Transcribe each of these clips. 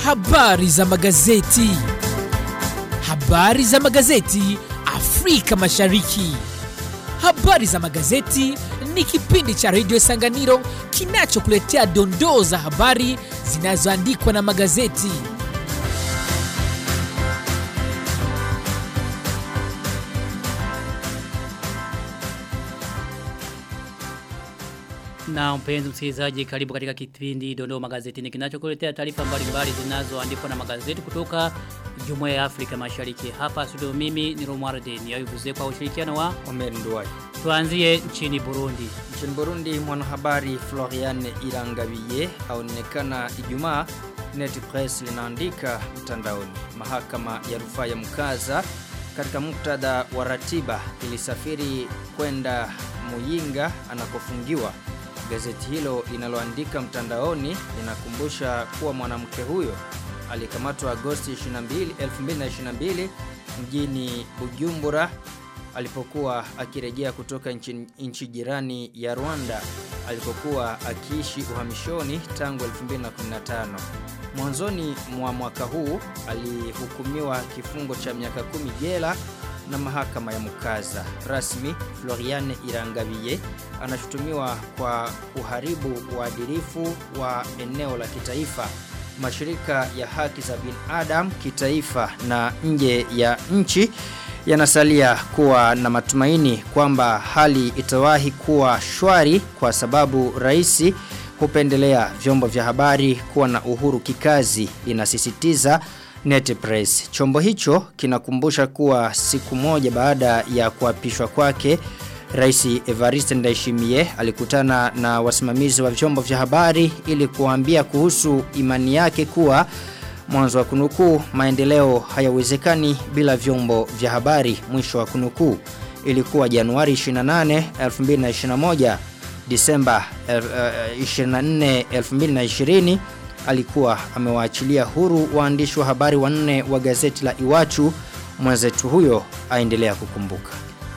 Habari za magazeti. Habari za magazeti Afrika Mashariki. Habari za magazeti ni kipindi cha redio Sanganiro kinachokuletea dondoo za habari zinazoandikwa na magazeti. Na mpenzi msikilizaji karibu katika kipindi Dondoo Magazetini kinachokuletea taarifa mbalimbali zinazoandikwa na magazeti kutoka Jumuiya ya Afrika Mashariki. Hapa studio mimi ni Romualde niyavuze kwa ushirikiano wa Omer Nduwai. tuanzie nchini Burundi. Nchini Burundi mwanahabari Florian Irangabiye aonekana Ijumaa Net Press linaandika mtandaoni. Mahakama ya rufaa ya Mkaza katika muktadha wa ratiba ilisafiri kwenda Muyinga anakofungiwa. Gazeti hilo linaloandika mtandaoni linakumbusha kuwa mwanamke huyo alikamatwa Agosti 22, 2022 mjini Bujumbura alipokuwa akirejea kutoka nchi, nchi jirani ya Rwanda alipokuwa akiishi uhamishoni tangu 2015. Mwanzoni mwa mwaka huu alihukumiwa kifungo cha miaka kumi jela na mahakama ya Mukaza. Rasmi Floriane Irangabiye anashutumiwa kwa kuharibu uadilifu wa eneo la kitaifa. Mashirika ya haki za binadamu kitaifa na nje ya nchi yanasalia kuwa na matumaini kwamba hali itawahi kuwa shwari kwa sababu rais hupendelea vyombo vya habari kuwa na uhuru kikazi inasisitiza Net Press. Chombo hicho kinakumbusha kuwa siku moja baada ya kuapishwa kwake Rais Evariste Ndayishimiye alikutana na wasimamizi wa vyombo vya habari ili kuambia kuhusu imani yake kuwa mwanzo wa kunukuu maendeleo hayawezekani bila vyombo vya habari mwisho wa kunukuu ilikuwa Januari 28 2021 Disemba uh, 24 2020 alikuwa amewaachilia huru waandishi wa habari wanne wa gazeti la Iwachu mwenzetu huyo aendelea kukumbuka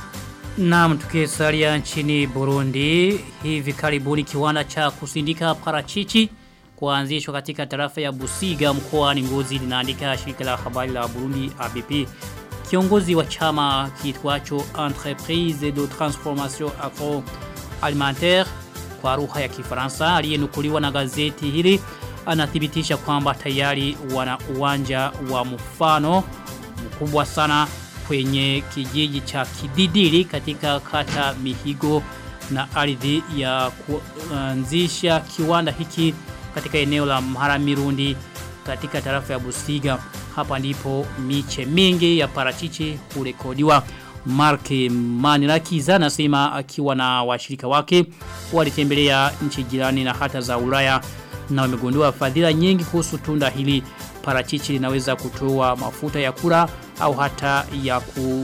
Naam tukisalia nchini Burundi hivi karibuni kiwanda cha kusindika parachichi kuanzishwa katika tarafa ya Busiga mkoani Ngozi linaandika shirika la habari la Burundi ABP. Kiongozi wa chama kiitwacho Entreprise de Transformation Agroalimentaire kwa lugha ya Kifaransa aliyenukuliwa na gazeti hili anathibitisha kwamba tayari wana uwanja wa mfano mkubwa sana kwenye kijiji cha Kididili katika kata Mihigo na ardhi ya kuanzisha kiwanda hiki katika eneo la Mharamirundi katika tarafa ya Busiga. Hapa ndipo miche mingi ya parachichi hurekodiwa. Mark Manirakiza anasema akiwa na washirika wake walitembelea nchi jirani na hata za Ulaya na wamegundua fadhila nyingi kuhusu tunda hili. Parachichi linaweza kutoa mafuta ya kula au hata ya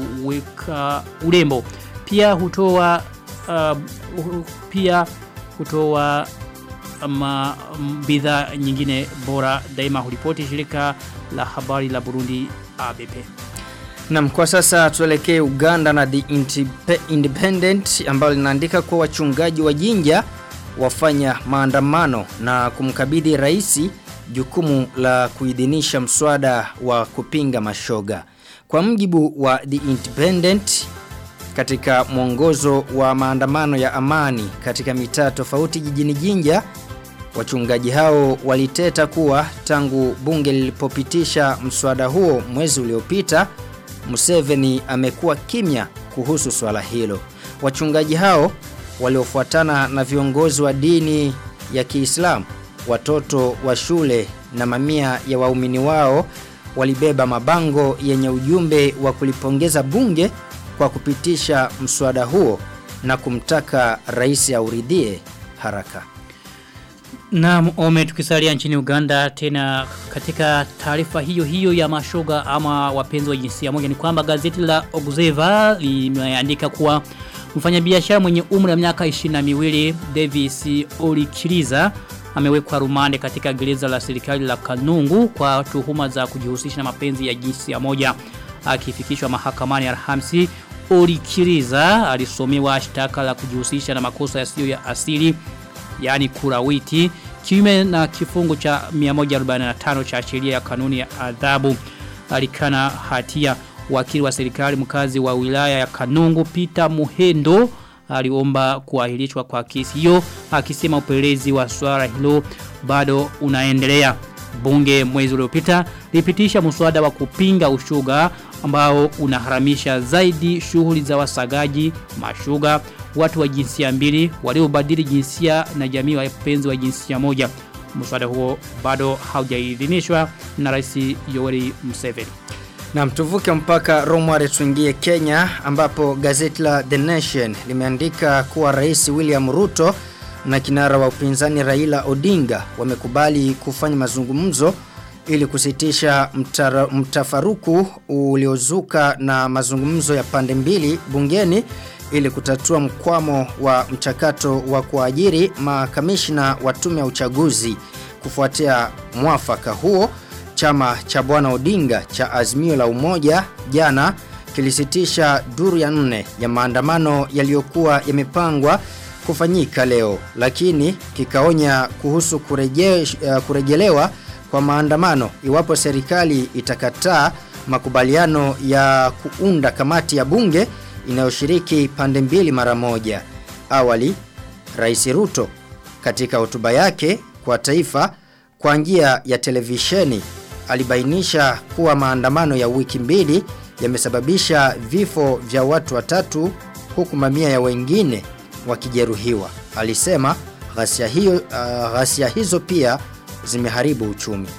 kuweka urembo. Pia hutoa uh, pia hutoa ama bidhaa nyingine bora daima hulipoti shirika la habari la Burundi ABP. Nam kwa sasa tuelekee Uganda na The Independent ambalo linaandika kuwa wachungaji wa Jinja wafanya maandamano na kumkabidhi rais jukumu la kuidhinisha mswada wa kupinga mashoga. Kwa mjibu wa The Independent katika mwongozo wa maandamano ya amani katika mitaa tofauti jijini Jinja wachungaji hao waliteta kuwa tangu bunge lilipopitisha mswada huo mwezi uliopita Museveni amekuwa kimya kuhusu swala hilo. Wachungaji hao waliofuatana na viongozi wa dini ya Kiislamu, watoto wa shule na mamia ya waumini wao walibeba mabango yenye ujumbe wa kulipongeza bunge kwa kupitisha mswada huo na kumtaka rais auridhie haraka. Na ome tukisalia nchini Uganda tena katika taarifa hiyo hiyo ya mashoga ama wapenzi wa jinsia moja ni kwamba gazeti la Observer limeandika kuwa mfanyabiashara mwenye umri wa miaka 22 Davis Olikiriza amewekwa rumande katika gereza la serikali la Kanungu kwa tuhuma za kujihusisha na mapenzi ya jinsia moja akifikishwa mahakamani Alhamisi Olikiriza alisomewa shtaka la kujihusisha na makosa yasiyo ya asili yani kurawiti kiume na kifungu cha 145 cha sheria ya kanuni ya adhabu alikana hatia wakili wa serikali mkazi wa wilaya ya Kanungu Peter Muhendo aliomba kuahirishwa kwa kesi hiyo akisema upelelezi wa swala hilo bado unaendelea bunge mwezi uliopita lipitisha mswada wa kupinga ushuga ambao unaharamisha zaidi shughuli za wasagaji mashuga watu wa jinsia mbili waliobadili jinsia na jamii wa wapenzi wa jinsia moja mswada huo bado haujaidhinishwa na rais Yoweri Museveni Na mtuvuke mpaka Romare tuingie Kenya ambapo gazeti la The Nation limeandika kuwa Rais William Ruto na kinara wa upinzani Raila Odinga wamekubali kufanya mazungumzo ili kusitisha mtara, mtafaruku uliozuka na mazungumzo ya pande mbili bungeni ili kutatua mkwamo wa mchakato wa kuajiri makamishna wa tume ya uchaguzi kufuatia mwafaka huo chama cha bwana Odinga cha Azimio la Umoja jana kilisitisha duru ya nne ya maandamano yaliyokuwa yamepangwa kufanyika leo lakini kikaonya kuhusu kureje, uh, kurejelewa kwa maandamano iwapo serikali itakataa makubaliano ya kuunda kamati ya bunge inayoshiriki pande mbili mara moja. Awali Rais Ruto katika hotuba yake kwa taifa kwa njia ya televisheni alibainisha kuwa maandamano ya wiki mbili yamesababisha vifo vya watu watatu huku mamia ya wengine wakijeruhiwa. Alisema ghasia hiyo uh, ghasia hizo pia zimeharibu uchumi.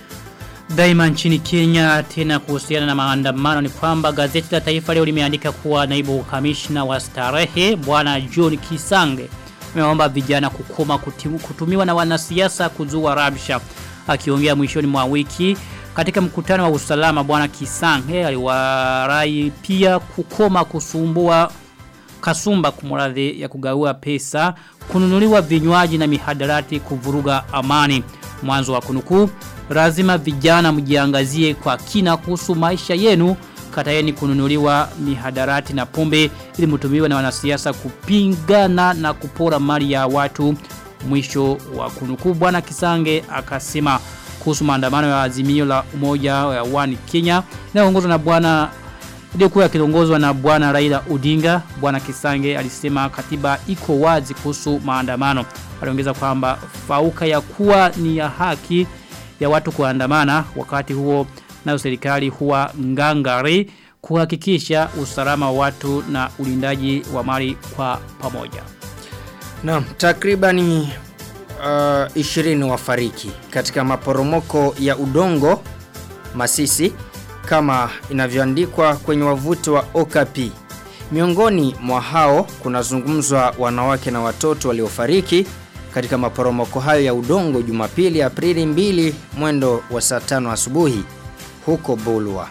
Daima nchini Kenya tena kuhusiana na maandamano ni kwamba gazeti la taifa leo limeandika kuwa naibu kamishna wa starehe bwana John Kisange ameomba vijana kukoma kutimu, kutumiwa na wanasiasa kuzua rabsha. Akiongea mwishoni mwa wiki katika mkutano wa usalama bwana Kisange aliwarai pia kukoma kusumbua kasumba kumuradhi ya kugaua pesa kununuliwa vinywaji na mihadarati kuvuruga amani mwanzo wa kunukuu lazima vijana mjiangazie kwa kina kuhusu maisha yenu kataeni kununuliwa mihadarati na pombe ili mtumiwe na wanasiasa kupingana na kupora mali ya watu mwisho wa kunukuu bwana Kisange akasema kuhusu maandamano ya azimio la umoja wa One Kenya inayoongozwa na bwana iliyokuwa kiongozwa na bwana Raila Odinga bwana Kisange alisema katiba iko wazi kuhusu maandamano aliongeza kwamba fauka ya kuwa ni ya haki ya watu kuandamana wakati huo nayo serikali huwa ngangari kuhakikisha usalama wa watu na ulindaji wa mali kwa pamoja. Naam, takribani uh, 20 wafariki katika maporomoko ya udongo Masisi kama inavyoandikwa kwenye wavuti wa Okapi. Miongoni mwa hao kunazungumzwa wanawake na watoto waliofariki katika maporomoko hayo ya udongo Jumapili Aprili 2 mwendo wa saa 5 asubuhi huko Bulwa.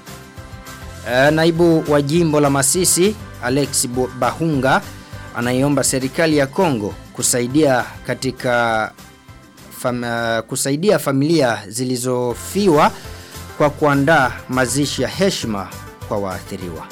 E, naibu wa jimbo la Masisi Alex Bahunga anaiomba serikali ya Kongo kusaidia katika fam, uh, kusaidia familia zilizofiwa kwa kuandaa mazishi ya heshima kwa waathiriwa.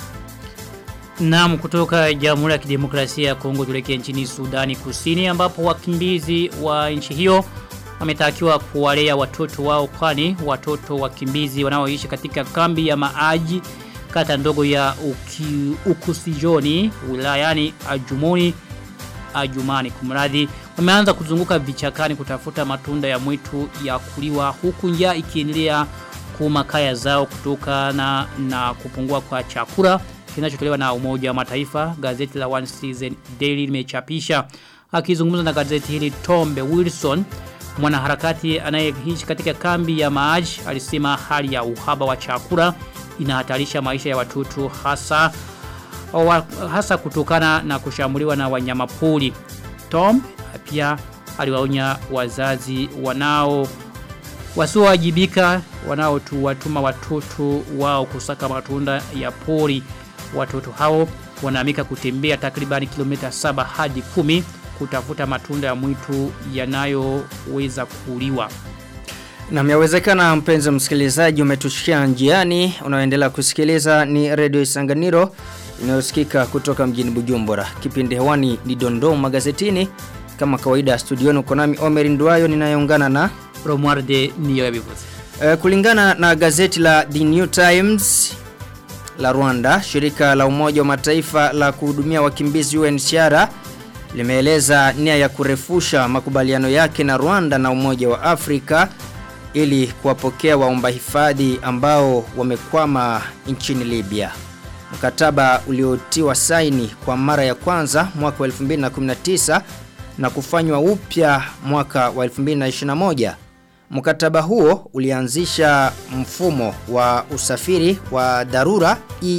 Naam kutoka Jamhuri ya Kidemokrasia ya Kongo tulekee nchini Sudani Kusini ambapo wakimbizi wa nchi hiyo wametakiwa kuwalea watoto wao kwani watoto wakimbizi wanaoishi katika kambi ya maaji kata ndogo ya uki, Ukusijoni wilayani Ajumoni Ajumani kumradhi wameanza kuzunguka vichakani kutafuta matunda ya mwitu ya kuliwa huku njaa ikiendelea kuuma kaya zao kutokana na kupungua kwa chakula kinachotolewa na Umoja wa Mataifa gazeti la One Season Daily limechapisha akizungumza na gazeti hili Tombe Wilson mwanaharakati anayeishi katika kambi ya Maaj alisema hali ya uhaba wa chakula inahatarisha maisha ya watoto hasa wa, hasa kutokana na kushambuliwa na wanyamapori. Tom pia aliwaonya wazazi wanao wasiowajibika wanaotuwatuma watoto wao kusaka matunda ya pori. Watoto hao wanaamika kutembea takribani kilomita saba hadi kumi kutafuta matunda ya mwitu yanayoweza kuliwa. Na yawezekana mpenzi msikilizaji umetushikia njiani unaoendelea kusikiliza ni Radio Isanganiro inayosikika kutoka mjini Bujumbura. Kipindi hewani ni Dondoo magazetini kama kawaida studioni uko nami Omer Nduayo ninayeungana na Romualde niyo yabivuze. Uh, kulingana na gazeti la The New Times la Rwanda, shirika la Umoja wa Mataifa la kuhudumia wakimbizi UNHCR limeeleza nia ya kurefusha makubaliano yake na Rwanda na Umoja wa Afrika ili kuwapokea waomba hifadhi ambao wamekwama nchini Libya. Mkataba uliotiwa saini kwa mara ya kwanza mwaka wa 2019 na kufanywa upya mwaka wa 2021. Mkataba huo ulianzisha mfumo wa usafiri wa dharura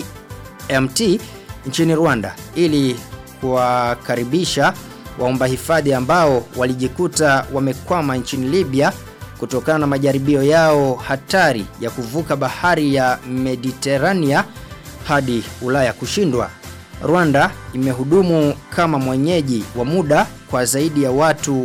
EMT nchini Rwanda ili kuwakaribisha waomba hifadhi ambao walijikuta wamekwama nchini Libya kutokana na majaribio yao hatari ya kuvuka bahari ya Mediterania hadi Ulaya kushindwa. Rwanda imehudumu kama mwenyeji wa muda kwa zaidi ya watu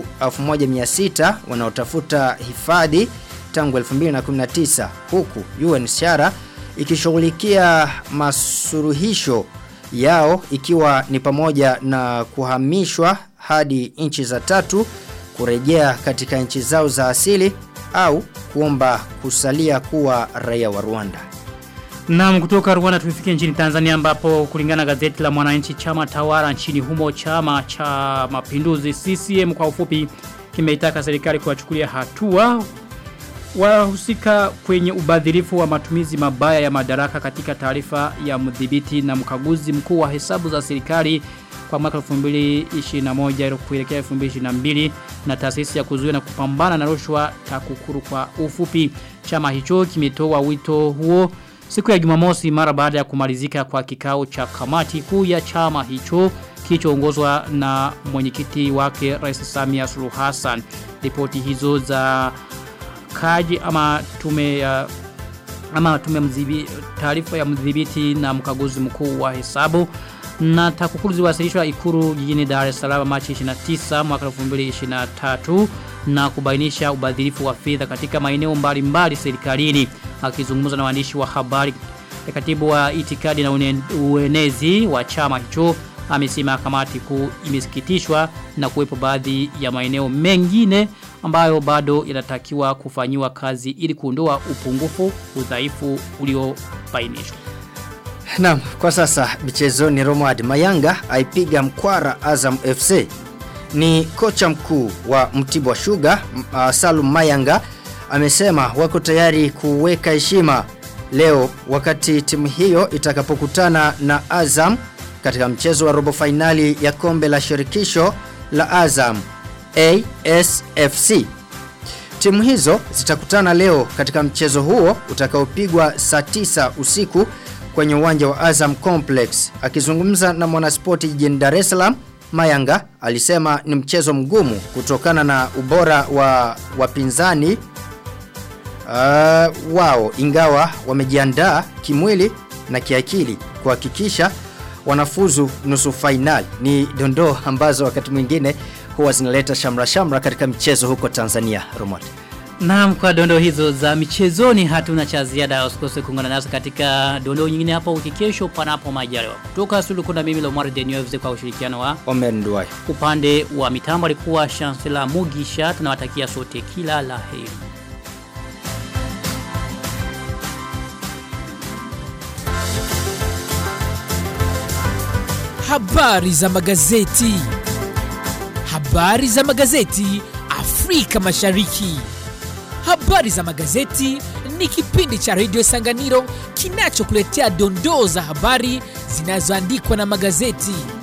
1600 wanaotafuta hifadhi tangu 2019 huku UNHCR ikishughulikia masuruhisho yao ikiwa ni pamoja na kuhamishwa hadi nchi za tatu kurejea katika nchi zao za asili au kuomba kusalia kuwa raia wa Rwanda. Naam kutoka Rwanda tumefika nchini Tanzania ambapo kulingana na gazeti la Mwananchi chama tawala nchini humo chama cha Mapinduzi CCM kwa ufupi kimeitaka serikali kuwachukulia hatua wahusika kwenye ubadhirifu wa matumizi mabaya ya madaraka katika taarifa ya mdhibiti na mkaguzi mkuu wa hesabu za serikali kwa mwaka 2021 kuelekea 2022 na taasisi ya kuzuia na kupambana na rushwa TAKUKURU kwa ufupi chama hicho kimetoa wito huo siku ya Jumamosi mara baada ya kumalizika kwa kikao cha kamati kuu ya chama hicho kilichoongozwa na mwenyekiti wake Rais Samia Suluhu Hassan ripoti hizo za kaji ama tume ya ama tume mzibi taarifa ya mdhibiti na mkaguzi mkuu wa hesabu na takukuru ziwasilishwa ikuru jijini Dar es Salaam Machi 29 mwaka 2023 na kubainisha ubadhirifu wa fedha katika maeneo mbalimbali serikalini akizungumza na waandishi wa habari katibu wa itikadi na uenezi wa chama hicho amesema kamati kuu imesikitishwa na kuwepo baadhi ya maeneo mengine ambayo bado yanatakiwa kufanyiwa kazi ili kuondoa upungufu udhaifu uliobainishwa. Naam, kwa sasa michezoni Romad Mayanga aipiga mkwara Azam FC. Ni kocha mkuu wa Mtibwa Sugar uh, Salum Mayanga amesema wako tayari kuweka heshima leo wakati timu hiyo itakapokutana na Azam katika mchezo wa robo fainali ya kombe la shirikisho la Azam ASFC. Timu hizo zitakutana leo katika mchezo huo utakaopigwa saa 9 usiku kwenye uwanja wa Azam Complex. Akizungumza na Mwanaspoti jijini Dar es Salaam, Mayanga alisema ni mchezo mgumu kutokana na ubora wa wapinzani uh, wao ingawa wamejiandaa kimwili na kiakili kuhakikisha wanafuzu nusu fainali. Ni dondoo ambazo wakati mwingine huwa zinaleta shamra shamra katika mchezo huko Tanzania. Romot. Naam kwa dondo hizo za michezoni hatuna cha ziada usikose kuungana nasi katika dondo nyingine hapo wiki kesho panapo majaliwa. Kutoka studio kuna mimi Lomar Deneuve kwa ushirikiano wa Omer Nduwai. Upande wa mitambo alikuwa Chancellor Mugisha tunawatakia sote kila la heri. Habari za magazeti. Habari za magazeti Afrika Mashariki. Habari za magazeti ni kipindi cha Radio Sanganiro kinachokuletea dondoo za habari zinazoandikwa na magazeti.